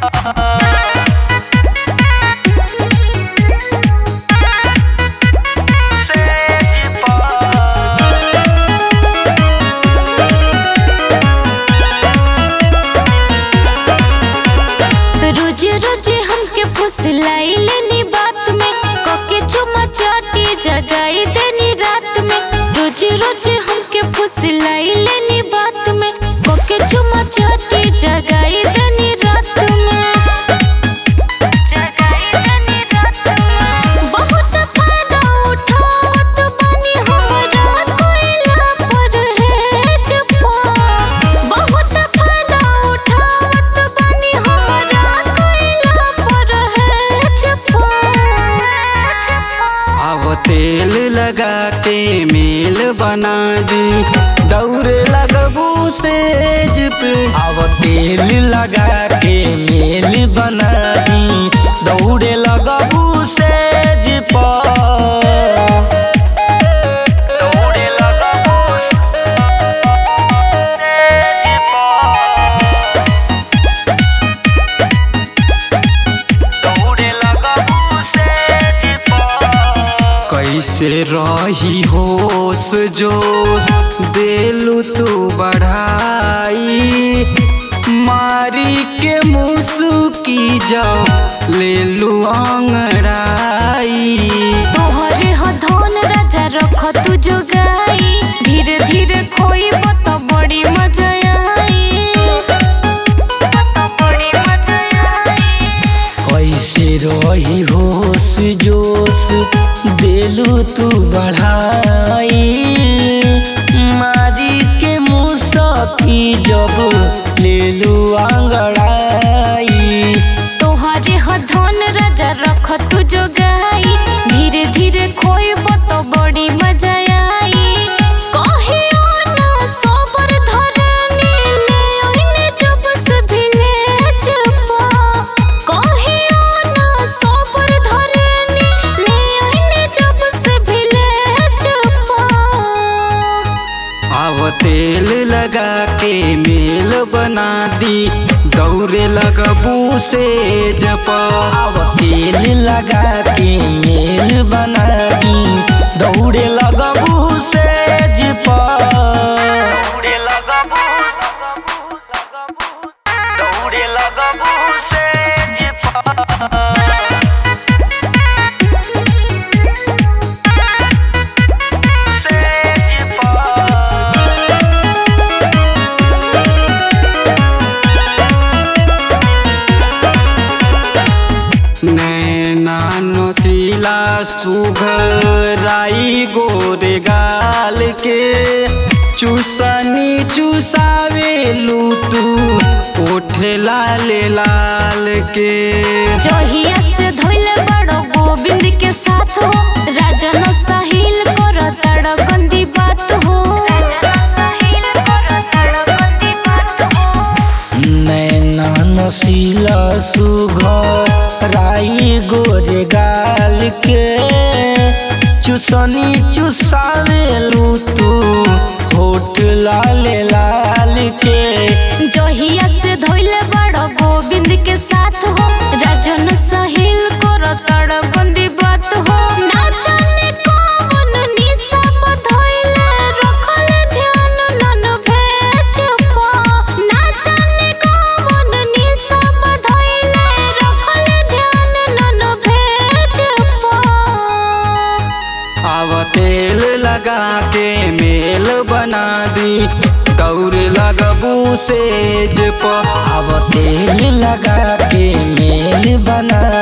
रोजे रोजे हमके फुसलाई लेनी बात में कके चुमा चाटी जगाई देनी रात में रोजे रोजे हमके फुसलाई लेनी बात में कके चुमा चाटी जगाई देनी रात में जगाई देनी रात में बहुत फायदा उठावत बानी हमरा कोइला पर है चुपा बहुत फायदा उठावत बानी हमरा कोइला पर है चुपा अब तेल लगा के मेल बना दी दौड़े लगबू सेज पे अब तेल लगा के मेल बना दी दौड़े लगबू सेज पर दौड़े लगबू सेज पर दौड़े लगबू सेज पर कैसे रही होश जोश देलू तू बढ़ाई मारी के मुसुकी जाओ ले लू अंगड़ाई तोहरे ह धन राजा रख तू जोगाई धीरे धीरे खोई तो बड़ी मजा आई बड़ी मजा आई कैसे रही होश जोश देलू तू बढ़ाई मारी के मुसकी जब ले लू अंगड़ाई तोहरे ह धन राजा रख तू जोगाई धीरे धीरे खोई तो बड़ी मजा आई कहियो ना सोबर धरनी ले ओइने जब से भिले चपा कहियो ना सोबर धरनी ले ओइने जब से भिले चपा अब तेल लगा के मेल बना दी दौड़े लगबू से जप अब तेल लगा के मेल बना दी दौड़े लगबू से जप दौड़े लगबू दौड़े लगबू से जप नैना नसीला सुघराई गोरे गाल के चूसनी चूसावे लूटू ओठे लाल लाल के जहिया से धोइले बड़ो गोविंद के साथ हो राजन साहिल कर तड़ गंदी बात हो नैना नसीला सुघराई गोरे गाल के चूसनी चूसावे लूटू होठ लाल लाल के जहिया से धोइले बड़ो गोविंद के साथ हो राजन साहिल कर तड़ गंदी बात हो ना जाने कौन निशा बधोइले रखले ध्यान नन भेज पा ना जाने कौन निशा बधोइले रखले ध्यान नन भेज पा अब तेल लगा के मेल बना दी दौड़ लगबू सेज पर अब तेल लगा के मेल बना